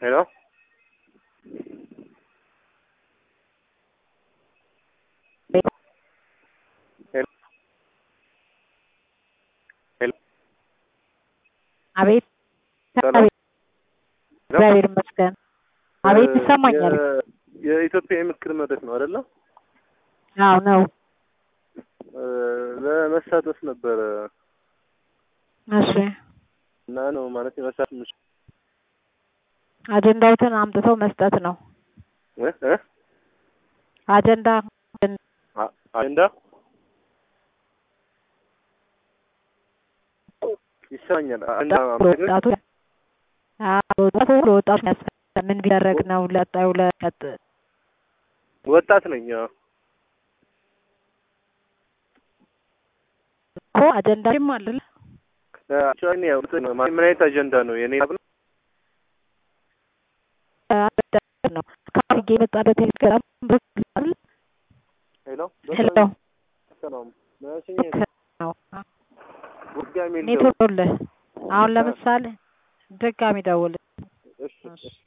ሄሎ አቤት ሰላም አቤት እግዚአብሔር ይመስገን። አቤት ይሰማኛል። የ- የኢትዮጵያ የምክር መድረክ ነው አይደለ? አዎ ነው። እ፣ ለመሳተፍ ነበረ እሺ እና ነው ማለት የመሳተፍ ምሽ አጀንዳዎትን አምጥተው መስጠት ነው። እ እ አጀንዳ አ- አጀንዳ ይሰማኛል። አጀንዳ ማለት ነው። ለወጣቱ አዎ፣ ለወጣቱ ለወጣቱ ያስፈልጋል። ምን ቢደረግ ነው ለጣዩ ለቀጥ ወጣት ነኝ። አዎ። እኮ አጀንዳም አለ እ፣ actually እኔ ያው እንትን ነው ማለት ምን አይነት አጀንዳ ነው የኔ ሀሳብ ነው? ነው ካርጌ የመጣበት ቴሌግራም በኩል ሄሎ ሄሎ ሰላም መቼኝ ነው ድጋሜ ልደውል። ኔትወርክ አሁን ለምሳሌ ድጋሚ ደውል እሺ እሺ